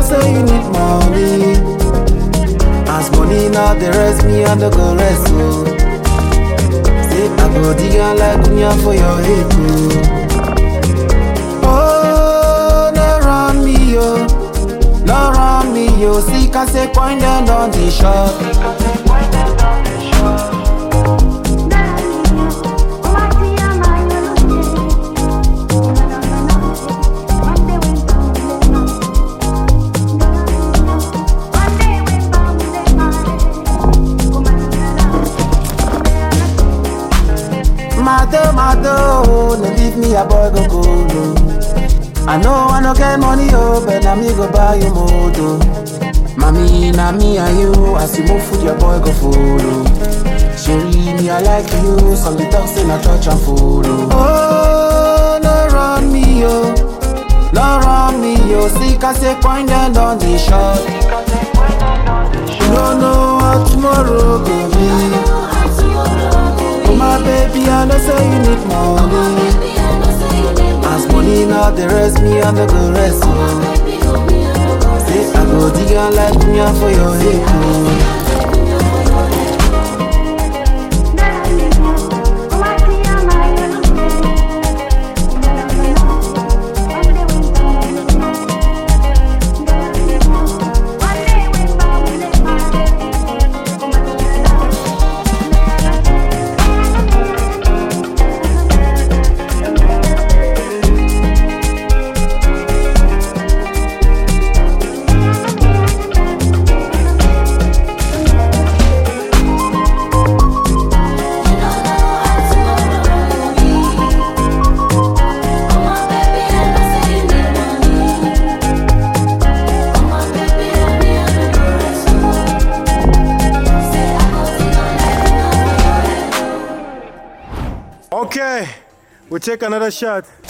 say you need money. As money now the rest me and the go rest so. Say I go dig am like kunya for your head oh. Oh, no run me yo, no run me yo. See can say point them on the shop. Mado, mado, oh, no leave me a boy go go no. I know I no get money oh, but na me go buy you moto. Mami, na me and you, as you move food your boy go follow. Sherry, me I like you, some the talk say na church and follow. Oh, no run me yo, no run me yo. See, can say point them on the shot. You don't know how tomorrow go be. Oh my baby, I know say you need money. As money now, the rest me and the go rest oh. Say I go dig am like kunya for your head oh. Okay, we take another shot.